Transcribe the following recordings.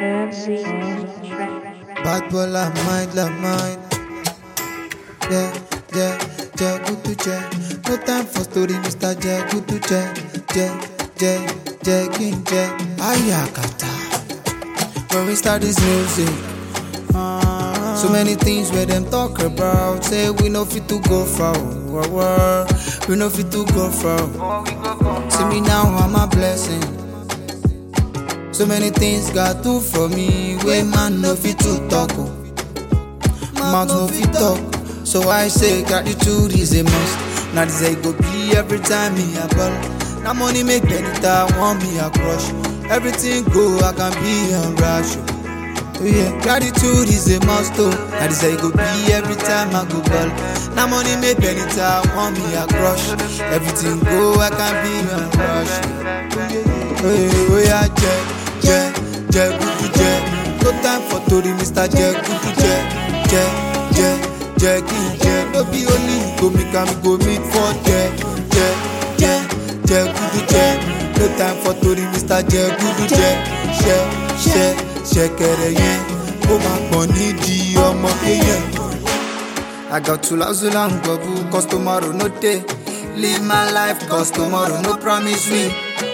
MC on the track. Bad boy la mind, la mind. Yeah, yeah, yeah, good to check. No time for story, Mr. J, good to check. J, J, J, King J. Ayakata. When we start this music, so many things where them talk about. Say we no fit to go far. Wah, wah. We no fit to go far. See me now, I'm a blessing. So many things God do for me. Way man no fit to talk. Oh. Mouth no fit talk. So I say gratitude is a must. Now this I go be every time me a ball. Now money make Benita want me a crush. Everything go, I can be a rush. Oh yeah, gratitude is a must. Oh, now this I go be every time I go ball. Now money make Benita want me a crush. Everything go, I can be a rush. Oh yeah, oh yeah, jẹ, jẹ, jẹ, kutu jẹ. No time for tori, Mr. Jẹ, kutu jẹ, jẹ, jẹ, jẹ, kí n jẹ. No be only you go make am go meet for jẹ, jẹ, jẹ, jẹ, kutu jẹ. No time for tori, Mr. Jẹ, kutu jẹ, ṣẹ, ṣẹ, ṣẹ̀kẹ̀rẹ̀ yẹn. Ó máa pọ̀ nídìí ọmọ kéèyàn. I got to hustle and go cause tomorrow no day. Live my life cause tomorrow no promise me.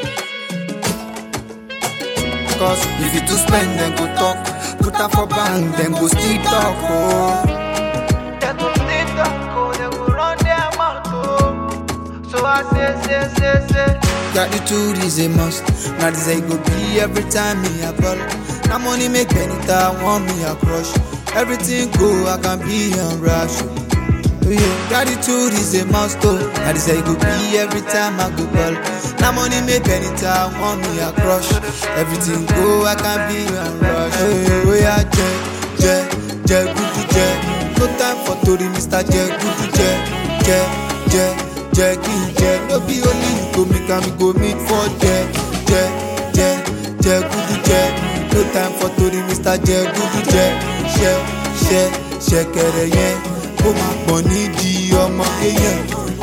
Cause if you to spend then go talk. Put up for bank then go still talk. Oh. They go still talk, oh, they go run their mouth, oh. So I say, say, say, say. Gratitude is a must. Now this I go be every time me a ball. Now money make Benita want me a crush. Everything go, I can be a rush. Oh yeah, gratitude is a must. Oh, now this I go be every time I go ball. Now money make Benita want me a crush. Everything go, I can be a rush. Oh yeah, oh yeah, je, je, je, good to je. No time for tori, Mr. Je, good to je, je, je, je, kí n jẹ. No be only you go make am go meet for je, je, je, je, good to je. No time for tori, Mr. Je, good to je, ṣẹ, ṣẹ, ṣẹ̀kẹ̀rẹ̀ yẹn. Ó máa pọ̀ nídìí ọmọ kéèyàn.